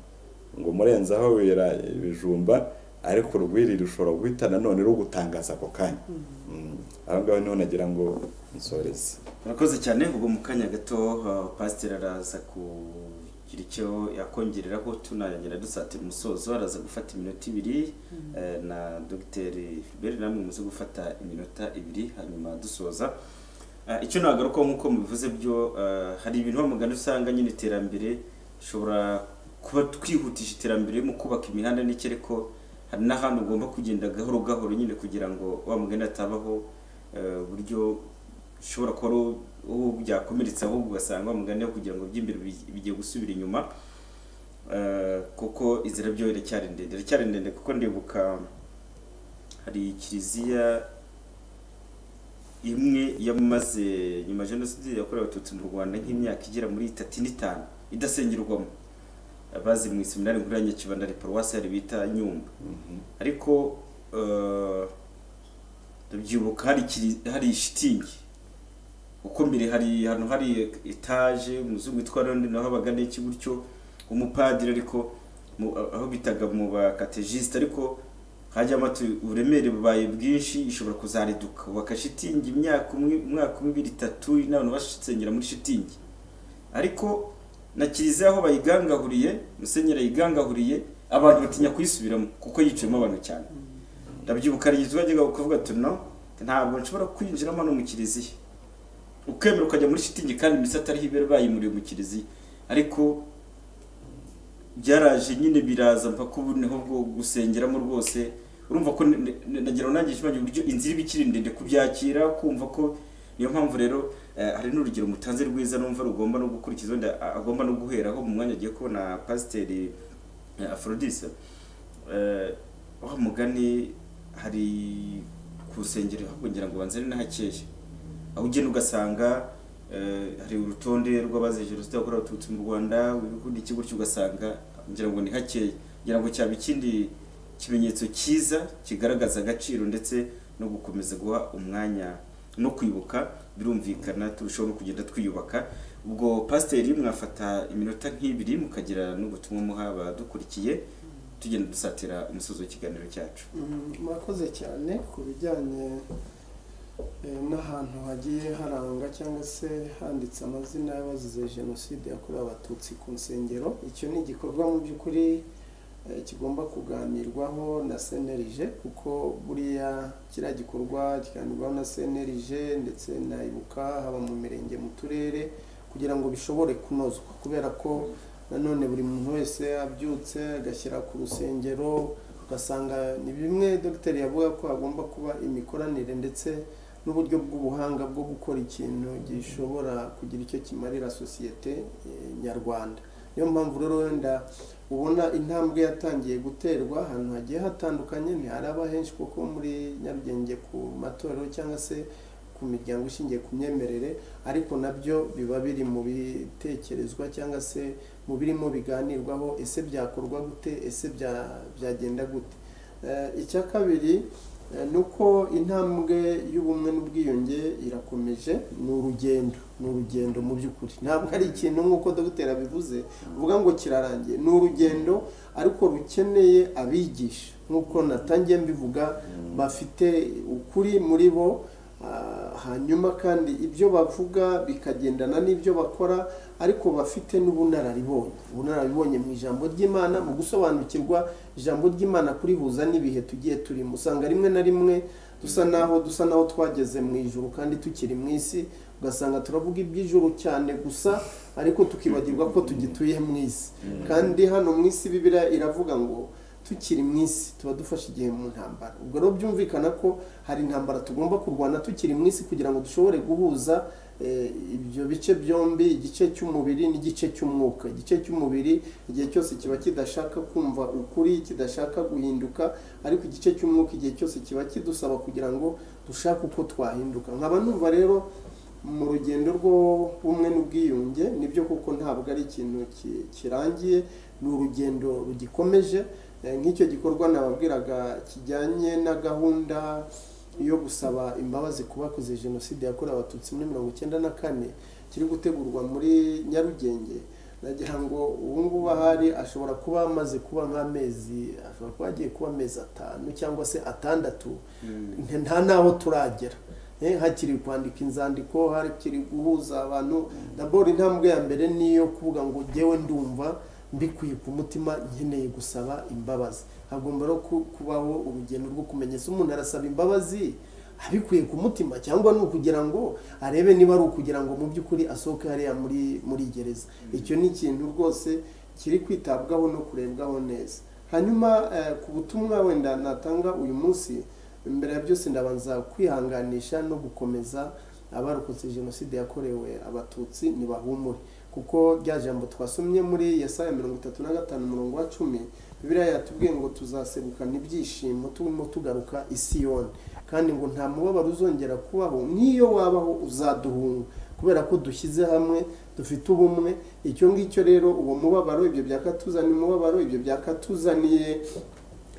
ngo murenzaho wera ibijumba ariko urwiri rushobora guhita nanone rugutangaza ako kanya Mm. aho ngaho niho nagira ngo nsoreze murakoze cyane ubwo mu kanya gato uh, pasiteri araza kugira icyo yakongereraho tunarangira dusatira umusozo araza gufata iminota ibiri eh, na dogiteri filiberi namwe muze gufata iminota ibiri hanyuma dusoza Ah, icyo nagarukaho nk'uko mubivuze byo ah, hari ibintu bamugana usanga nyine iterambere ushobora kuba twihutisha iterambere mu kubaka imihanda n'iki ariko hari n'ahantu ugomba kugenda gahoro gahoro nyine kugira ngo wa mugani atabaho eh, uburyo ushobora kuba ari uwo byakomeretse ahubwo ugasanga wa mugani wo kugira ngo by'imbere bi- bigiye gusubira inyuma Eh, kuko inzira byo iracyari ndende iracyari ndende kuko ndibuka hari kiliziya imwe yamaze nyuma ya jenoside yakorewe abatutsi mu rwanda nk'imyaka igera muri itatu n'itanu idasengerwamo abazi mu iseminari nkuru ya nyakibanda ari paruwasi yari bita nyumba ariko eh, ndabyibuka hari kiri- hari shitingi uko mbere hari ahantu hari etaje umuzungu witwa ronde naho habaga n'iki gutyo umupadiri ariko mu- aho bitaga mu bakategisite ariko hajyamo ati uburemere bubaye bwinshi ishobora kuzariduka ubaka shitingi imyaka umwe umwaka umwe ibiri itatu n'abantu basengera muri shitingi ariko na kiliziya aho bayigangahuriye musenyeri ayigangahuriye abantu batinya kuyisubiramo kuko yicayemo abantu cyane ndabyibuka hari igihe twajyaga kuvuga tuno ntabwo nshobora kwinjiramo hano mu kiliziya ukemera ukajya muri shitingi kandi imisatsi ariho ibere bayimuriye mu kiliziya ariko byaraje nyine biraza mpaka ubu niho bwo gusengeramo rwose urumva ko ne- ne- nagira ngo nanjye nshimangira uburyo inzira iba ikiri ndende kubyakira kumva ko niyo mpamvu rero eh, hari n'urugero mutanze rwiza numva rugomba no gukurikiza wenda a- agomba no guheraho mu mwanya agiye kubona pasiteri eh, Aphrodise Eh, wa mugani hari ku rusengero ngira ngo banze ari n'ahakeye aho ugenda ugasanga eh, hari urutonde rw'abazize jenoside yakorewe abatutsi mu rwanda ibikundi iki gutyo ugasanga ngira ngo ni hakeya ngira ngo cyaba ikindi kimenyetso cyiza kigaragaza agaciro ndetse no gukomeza guha umwanya no kwibuka birumvikana turushaho no kugenda twiyubaka ubwo pasiteri mwafata iminota nk'ibiri mukagira n'ubutumwa muha abadukurikiye tugenda dusatira umusozi w'ikiganiro cyacu Mm, murakoze cyane ku bijyanye eh, n'ahantu hagiye haranga cyangwa se handitse amazina y'abazize jenoside yakorewe abatutsi ku nsengero icyo ni igikorwa mu by'ukuri eh, kigomba kuganirwaho na senerije kuko buriya kiriya gikorwa kiganirwaho na senerije ndetse na ibuka haba mu mirenge mu turere kugira ngo bishobore kunozwa kubera ko nanone buri muntu wese abyutse agashyira ku rusengero ugasanga ni bimwe dogiteri yavuga ko hagomba kuba imikoranire ndetse n'uburyo bw'ubuhanga bwo gukora ikintu gishobora kugira icyo kimarira sosiyete eh, nyarwanda niyo mpamvu rero wenda ubona intambwe yatangiye guterwa ahantu hagiye hatandukanye ntiharaba henshi kuko muri nyarugenge ku matorero cyangwa se ku miryango ishingiye ku myemerere ariko nabyo biba biri mu bitekerezwa cyangwa se mu birimo biganirwaho ese byakorwa gute ese bya- byagenda gute Eh, icya kabiri eh, ni uko intambwe y'ubumwe n'ubwiyunge irakomeje ni urugendo ni urugendo mu by'ukuri ntabwo ari ikintu nk'uko dogiteri abivuze uvuga ngo kirarangiye ni urugendo ariko rukeneye abigisha nk'uko natangiye mbivuga bafite ukuri muri bo Ah, hanyuma kandi ibyo bavuga bikagendana n'ibyo bakora ariko bafite n'ubunararibonye ubunararibonye mu ijambo ry'imana mu gusobanukirwa ijambo ry'imana kurihuza n'ibihe tugiye turimo usanga rimwe na rimwe dusa naho dusa naho twageze mu ijuru kandi tukiri mu isi ugasanga turavuga iby'ijuru cyane gusa ariko tukibagirwa ko tugituye mu isi kandi hano mu isi bibira iravuga ngo tukiri mu isi tuba dufashe igihe mu ntambara ubwo rero byumvikana ko hari intambara tugomba kurwana tukiri mu isi kugira ngo dushobore guhuza eh, ibyo bice byombi igice cy'umubiri n'igice cy'umwuka igice cy'umubiri igihe cyose kiba kidashaka kumva ukuri kidashaka guhinduka ariko igice cy'umwuka igihe cyose kiba kidusaba kugira ngo dushake uko twahinduka nkaba numva rero mu rugendo rw'ubumwe n'ubwiyunge nibyo kuko ntabwo ari ikintu ki- kirangiye ni urugendo rugikomeje Eh, nk'icyo gikorwa nababwiraga kijyanye na gahunda yo gusaba imbabazi ku bakoze jenoside yakorewe abatutsi muri mirongo icyenda na kane kiri gutegurwa muri nyarugenge nagira ngo ubu ngubu ahari ashobora kuba amaze kuba nk'amezi ashobora kuba agiye kuba amezi atanu cyangwa se atandatu nta- nta n'aho turagera Eh, hakiri kwandika inzandiko hakiri guhuza abantu dabora intambwe ya mbere ni iyo kuvuga ngo ngewe ndumva mbikuye ku mutima nkeneye gusaba imbabazi hagomba no ku- kubaho urugendo rwo kumenya ese umuntu arasaba imbabazi abikuye ku mutima cyangwa ni ukugira ngo arebe niba ari ukugira ngo mu by'ukuri asohoke hariya muri muri gereza icyo ni ikintu rwose kiri kwitabwaho no kurebwaho neza hanyuma eh, ku butumwa wenda natanga uyu munsi mbere ya byose ndabanza kwihanganisha no gukomeza abarokotse jenoside yakorewe abatutsi ntibahumure kuko rya jambo twasomye muri yesaya mirongo itatu na gatanu umurongo wa cumi biriya yatubwiye ngo tuzasegukana ibyishimo turimo tugaruka i siyoni kandi ngo nta mubabaro uzongera kubaho n'iyo wabaho uzaduhunga kubera ko dushyize hamwe dufite ubumwe icyo ngicyo rero uwo mubabaro ibyo byakatuzaniye umubabaro ibyo byakatuzaniye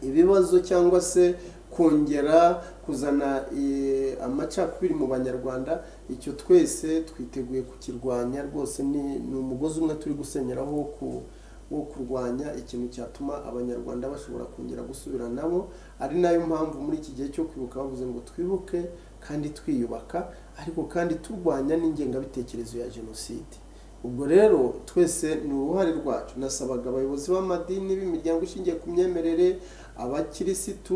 ibibazo cyangwa se kongera kuzana eh, amacakubiri mu banyarwanda icyo twese twiteguye kukirwanya rwose ni ni umugozi umwe turi gusenyeraho wo ku- wo kurwanya ikintu cyatuma abanyarwanda bashobora kongera gusubira nabo ari nayo mpamvu muri iki gihe cyo kwibuka bavuze ngo twibuke kandi twiyubaka ariko kandi turwanya n'ingengabitekerezo ya jenoside ubwo rero twese ni uruhare rwacu nasabaga abayobozi b'amadini b'imiryango ishingiye ku myemerere abakirisitu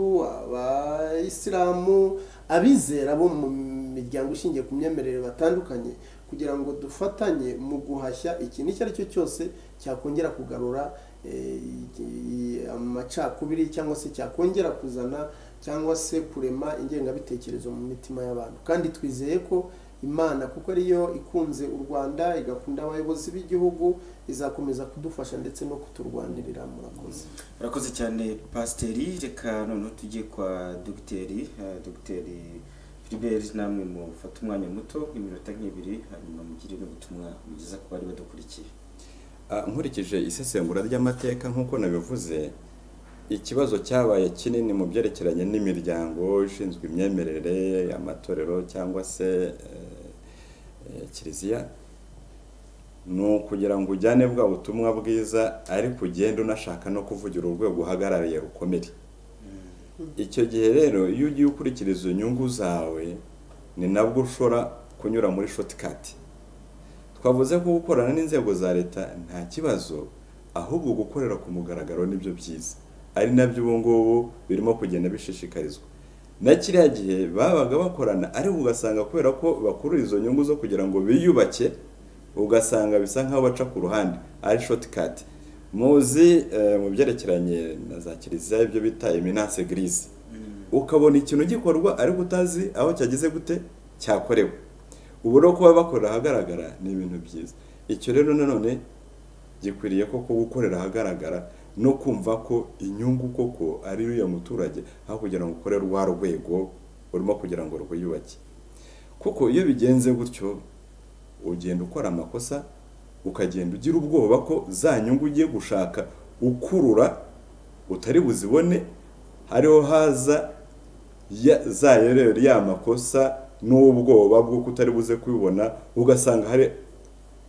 abayisilamu abizera bo mu miryango ishingiye ku myemerere batandukanye kugira ngo dufatanye mu guhashya ikintu icyo ari cyo cyose cyakongera kugarura eh, i- amacakubiri cyangwa se cyakongera kuzana cyangwa se kurema ingengabitekerezo mu mitima y'abantu kandi twizeye ko imana kuko ariyo ikunze u rwanda igakunda abayobozi b'igihugu izakomeza kudufasha ndetse no kuturwanirira murakoze urakoze cyane pasiteri reka noneho tujye kwa dogiteri eh, dogiteri Philibert namwe mufate umwanya muto nk'iminota nk'ibiri hanyuma mugire n'ubutumwa mugeza ku bari badukurikiye Ah, nkurikije isesengura ry'amateka nk'uko nabivuze ikibazo cyabaye kinini mu byerekeranye n'imiryango ishinzwe imyemerere amatorero cyangwa se eh, eh, kiliziya ni ukugira ngo ujyane bwa butumwa bwiza ariko ugende unashaka no kuvugira urwego uhagarariye rukomere icyo gihe rero iyo ugiye ukurikiriza inyungu zawe ni nabwo ushobora kunyura muri shotikati twavuze ko gukorana n'inzego za leta nta kibazo ahubwo gukorera ku mugaragaro nibyo byiza ari nabyo ubu ngubu birimo kugenda bishishikarizwa na kiriya gihe babaga bakorana ariko ugasanga kubera ko bakurura izo nyungu zo kugira ngo biyubake ugasanga bisa nk'aho baca ku ruhande ari shortcut muzi eh, mu byerekeranye na za kiliziya ibyo bita eminance grise ukabona ikintu gikorwa ariko utazi aho cyageze gute cyakorewe ubu rero kuba bakorera ahagaragara ni ibintu byiza icyo rero nanone gikwiriye koko gukorera ahagaragara no kumva ko inyungu koko ari uriya muturage aho kugira ngo ukore rwa rwego urimo kugira ngo rwiyubake kuko iyo bigenze gutyo ugenda ukora amakosa ukagenda ugira ubwoba ko za nyungu ugiye gushaka ukurura utari buzibone hariho haza ya- za yereri ya makosa n'ubwoba bw'uko utari buze kubibona ugasanga hari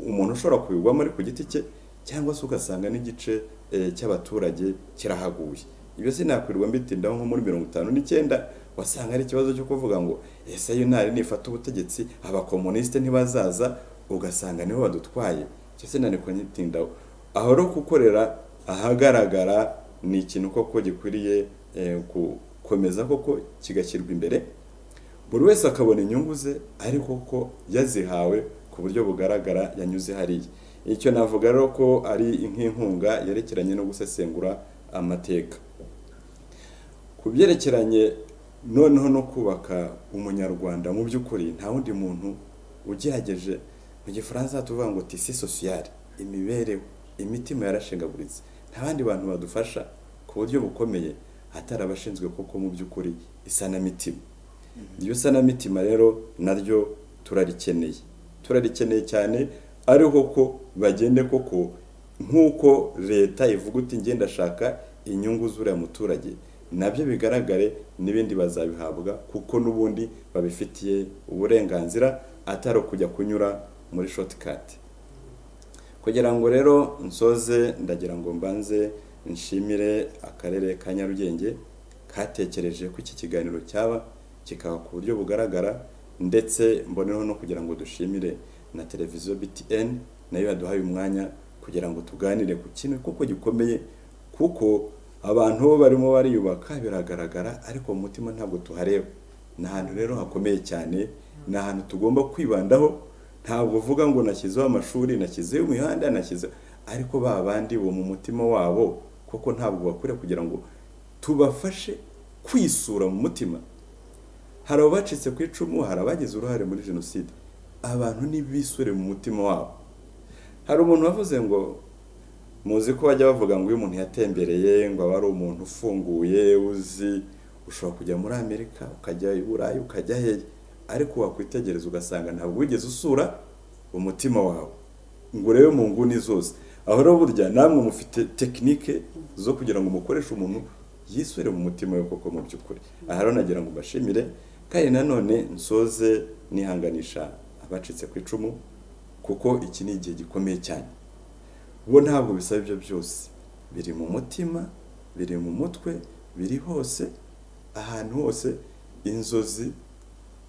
umuntu ushobora kubigwamo ari ku giti cye cyangwa se ugasanga n'igice eh, cy'abaturage kirahaguye ibyo sinakwirirwa mbitindaho nko muri mirongo itanu n'icyenda wasanga ari ikibazo cyo kuvuga ngo ese yunari nifata ubutegetsi abakomunisite ntibazaza ugasanga niho badutwaye icyo sinanikunyitindaho aho rero gukorera ahagaragara ni ikintu koko gikwiriye eh, gukomeza koko kigashyirwa imbere buri wese akabona inyungu ze ariko ko yazihawe ku buryo bugaragara yanyuze hariya icyo navuga rero ko ari nk'inkunga yerekeranye no gusesengura amateka ku byerekeranye noneho no kubaka umunyarwanda mu by'ukuri nta wundi muntu ugerageje mu gifaransa tuvuga ngo tisi sosiyare imibereho imitima yarashengaguritse nta bandi bantu badufasha ku buryo bukomeye hatari abashinzwe koko mu by'ukuri isanamitima iryo sanamitima rero naryo turarikeneye turarikeneye cyane ariho ko bagende koko nk'uko leta ivuga uti nge ndashaka inyungu z'uriya muturage nabyo bigaragare n'ibindi bazabihabwa kuko n'ubundi babifitiye uburenganzira atari ukujya kunyura muri shotikati kugira ngo rero nsoze ndagira ngo mbanze nshimire akarere ka nyarugenge katekereje ko iki kiganiro cyaba kikaba ku buryo bugaragara ndetse mboneho no kugira ngo dushimire na televiziyo btn nayo yaduhaye umwanya kugira ngo tuganire ku kintu kuko gikomeye kuko abantu bo barimo bariyubaka biragaragara ariko mu mutima ntabwo tuhareba ni ahantu rero hakomeye cyane ni ahantu tugomba kwibandaho ntabwo uvuga ngo nashyizeho amashuri nashyizeho imihanda nashyizeho ariko ba bandi bo mu mutima wabo kuko ntabwo bakwiye kugira ngo tubafashe kwisura mu mutima hari abacitse ku icumu hari abagize uruhare muri jenoside abantu ntibisure mu mutima wabo hari umuntu wavuze ngo muzi ko bajya bavuga ngo iyo umuntu yatembereye ngo aba ari umuntu ufunguye uzi ushobora kujya muri amerika ukajya i burayi ukajya hehe ariko wakwitegereza ugasanga ntabwo wigeze usura umutima wawe ngo urebe mu nguni zose aho rero burya namwe mufite tekinike zo kugira ngo umukoreshe umuntu yisure mu mutima we koko mu by'ukuri aha rero nagira ngo mbashimire kandi nanone nsoze nihanganisha abacitse ku icumu kuko iki ni igihe gikomeye cyane bo ntabwo bisaba ibyo byose biri mu mutima biri mu mutwe biri hose ahantu hose inzozi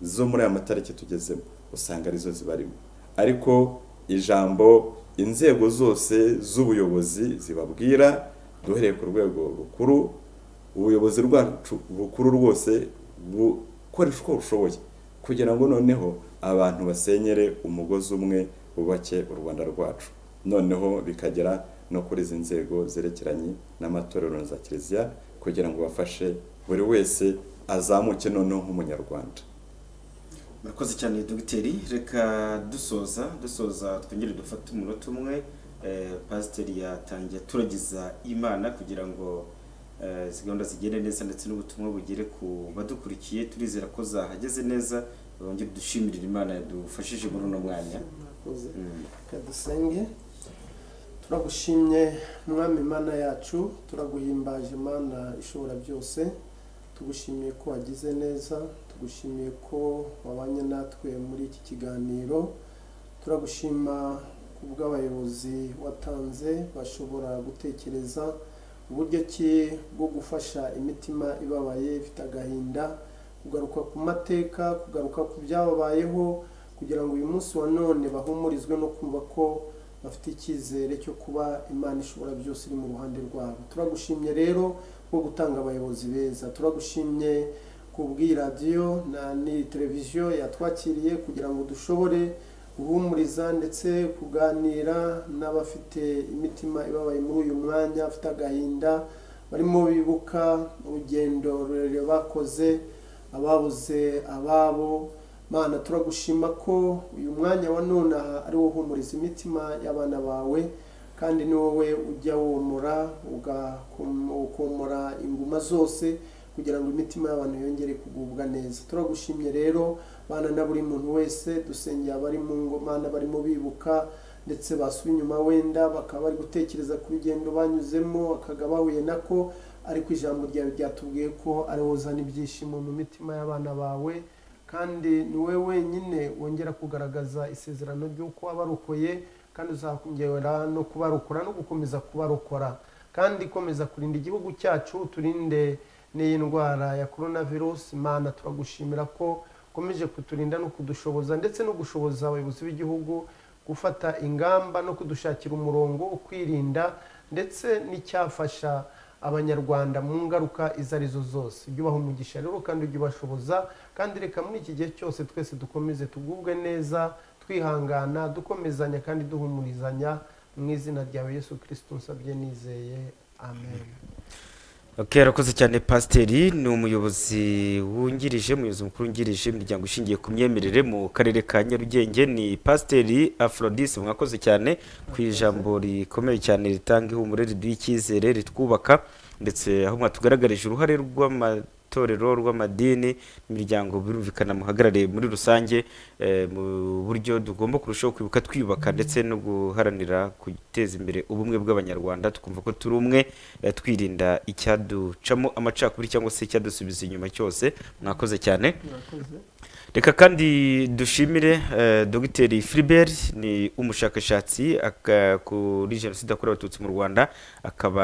zo muri aya matariki tugezemo usanga arizo zibarimo ariko ijambo inzego zose z'ubuyobozi zibabwira duhereye ku rwego rukuru ubuyobozi bwacu bukuru rwose bukoresha uko bushoboye kugira ngo noneho abantu basenyere umugozi umwe bubake u rwanda rwacu noneho bikagera no kuri izi nzego zerekeranye n'amatorero na za kiliziya kugira ngo bafashe buri wese azamuke noneho nk'umunyarwanda murakoze cyane dogiteri reka dusoza dusoza twongere dufate umunota umwe Eh, pasiteri yatangiye turagiza imana kugira ngo eh, izi gahunda zigende neza ndetse n'ubutumwa bugere ku badukurikiye turizera ko zahageze neza bongere dushimire imana yadufashije muri uno mwanya murakoze Mm. reka dusenge turagushimye mwami mana yacu turaguhimbaje mana ishobora byose tugushimiye ko wagize neza tugushimiye ko wabanye natwe muri iki kiganiro turagushima ku bw'abayobozi watanze bashobora gutekereza uburyo ki bwo gufasha imitima ibabaye ifite agahinda kugaruka ku mateka kugaruka ku byababayeho kugira ngo uyu munsi wa none bahumurizwe no kumva ko bafite icyizere cyo kuba imana ishobora byose iri mu ruhande rwabo turagushimye rero bwo gutanga abayobozi beza turagushimye ku bw'iradiyo na ni televiziyo yatwakiriye kugira ngo dushobore guhumuriza ndetse kuganira n'abafite imitima ibabaye muri uyu mwanya afite agahinda barimo bibuka urugendo rurerure bakoze ababuze ababo mana turagushima ko uyu mwanya wa none aha ari wo uhumuriza imitima y'abana bawe kandi ni wowe ujya womora ugakom- ukomora inguma zose kugira ngo imitima y'abantu yongere kugubwa neza turagushimye rero bana na buri muntu wese dusengera abari mu ngomana barimo bibuka ndetse basubiye inyuma wenda bakaba bari gutekereza ku rugendo banyuzemo bakaga bahuye nako ariko ijambo ryawe ryatubwiye ko ari wowe uzana ibyishimo mu mitima y'abana bawe kandi ni wowe wenyine wongera kugaragaza isezerano ry'uko wabarokoye kandi uzakongera no kubarokora no gukomeza kubarokora kandi komeza kurinda igihugu cyacu turinde n'iyi ndwara ya korona virusi mana turagushimira ko ukomeje kuturinda no kudushoboza ndetse no gushoboza abayobozi b'igihugu gufata ingamba no kudushakira umurongo wo kwirinda ndetse n'icyafasha abanyarwanda mu ngaruka izo arizo zose ujye ubaha umugisha rero kandi ujye ubashoboza kandi reka muri iki gihe cyose twese dukomeze tugubwe neza twihangana dukomezanya kandi duhumurizanya mu izina ryawe yesu kirisito nsabye nizeye amen Okay, arakoze cyane pasiteri ni umuyobozi wungirije umuyobozi mukuru wungirije imiryango ishingiye ku myemerere mu karere ka nyarugenge ni pasiteri aphrodis mwakoze cyane ku ijambo rikomeye cyane ritanga ihumure riduha icyizere ritwubaka ndetse aho mwatugaragarije uruhare rw'ama itorero rw'amadini n'imiryango birumvikana muhagarariye muri rusange eh, mu buryo tugomba kurushaho kwibuka twiyubaka ndetse no guharanira guteza imbere ubumwe bw'abanyarwanda tukumva ko turi umwe eh, twirinda icyaducamo amacakubiri cyangwa se icyadusubiza inyuma cyose mwakoze cyane murakoze reka kandi dushimire eh, dogiteri Philibert ni umushakashatsi aka- kuri jenoside yakorewe abatutsi mu rwanda akaba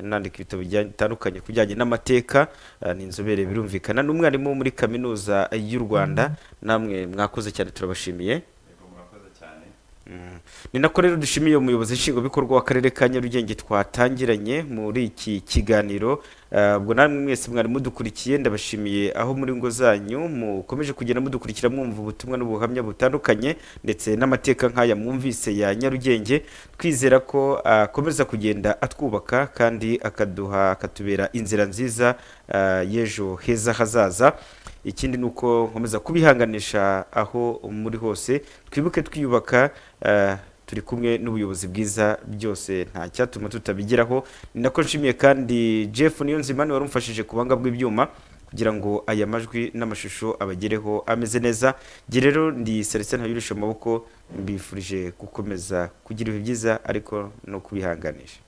anandika ibitabo bijya- bitandukanye ku bijyanye n'amateka eh, ni inzobere birumvikana n'umwarimu muri kaminuza y'u rwanda namwe mwakoze cyane turabashimiye Yego, murakoze cyane Mm. ni nako rero dushimiye umuyobozi nshingwabikorwa w'akarere ka nyarugenge twatangiranye muri iki kiganiro Eh, ubwo namwe mwese mwari mudukurikiye ndabashimiye aho muri ngo zanyu mukomeje kugenda mudukurikira mwumva ubutumwa n'ubuhamya butandukanye ndetse n'amateka nk'aya mwumvise ya nyarugenge twizera ko akomeza kugenda atwubaka kandi akaduha akatubera inzira nziza eh, y'ejo heza hazaza ikindi ni uko nkomeza kubihanganisha aho muri hose twibuke twiyubaka eh, turi kumwe n'ubuyobozi bwiza byose nta cyatuma tutabigeraho ni nako nshimiye kandi jeff niyonzimana wari umfashije ku buhanga bw'ibyuma kugira ngo aya majwi n'amashusho abagereho ameze neza njye rero ndi seretse ntabirisha amaboko mbifurije gukomeza kugira ibihe byiza ariko no kubihanganisha